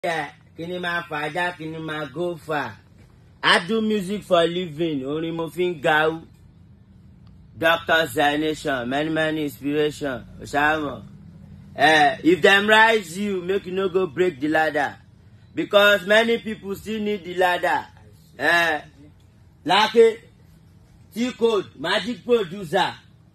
Yeah, kíni máa fàájà kíni máa go far. I do music for living, orin mo fi ń gawú. Doctor Zaination, many many inspiration, Osamo. Uh, if dem rise you, make you no go break the ladder. Because many people still need the ladder. Uh, Lake, T-Code, magic producer.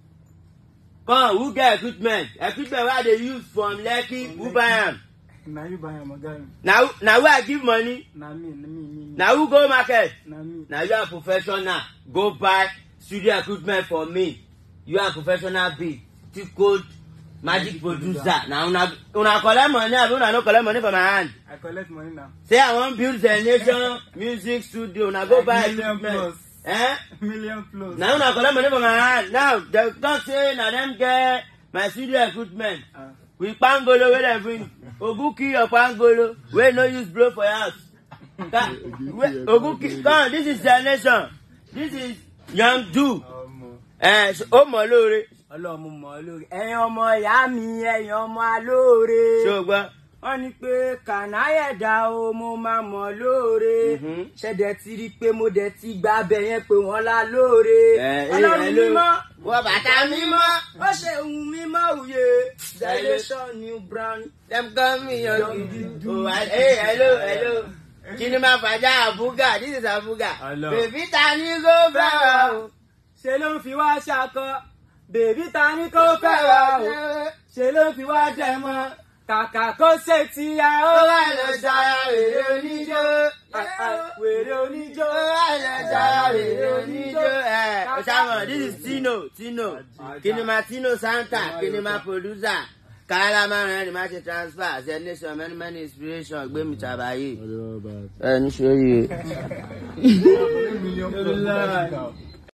Come, who get equipment? Equipment wey I dey use from Lekki, who buy am? na you buy am oga Na who- na who I give money? na me na me me me Na who go market? na me na you are professional go buy studio equipment for me you are professional be thick code magic producer na una una collect money abi una no collect money for my hand i collect money now say i wan build the nation music studio una go Like buy million equipment plus. eh million plus na una collect money for my hand now dem talk say na dem get my studio equipment Ah, with pangolo wey dem bring oguki your pangolo wey no use blow for your house Ka- wey- oguki come this is the nation this is young do ọmọ ẹ ó mọ lóore ọlọ́run mo mọ̀ ọ́ lórí ẹ̀yin ọmọ ìyá mi ẹ̀yin ọmọ alóore ṣé o gbọ́. wọ́n ní pé kànáyẹ̀dá o mo máa mọ̀ lóore Mhm. ṣẹ̀dẹ̀ ti rí i pé mo dẹ̀ ti gba abẹ yẹn pé wọ́n la lóore Ẹ, ẹ, ọlọ́run hello. mímọ́ wọ bàtà mímọ́. ó ṣe ohun mímọ́ òye dilation new brand dem call me young dudu. oh I- hey hello hello kí ni máa fàjà àbúgà this is àbúgà. Hello. bèbí ta ni kò fẹ́ wá o. ṣe ló ń fi wá ṣakọ bèbí ta ni kò fẹ́ wá o ṣe ló ń fi wá dẹ̀ mọ́ kàkà kó ṣe ti ya ó ó wà lọ sára wèrè oníjó. wèrè oníjó ó wà lọ sára wèrè oníjó. ẹ o ṣàmọ̀ this is tino tino kí ni máa tino santa kí ni máa producer. kàrà máa rìn ẹni máa ṣe transfer ṣe nation many many inspiration gbé mi tàbáyé. ẹ ní ṣe yìí. million plus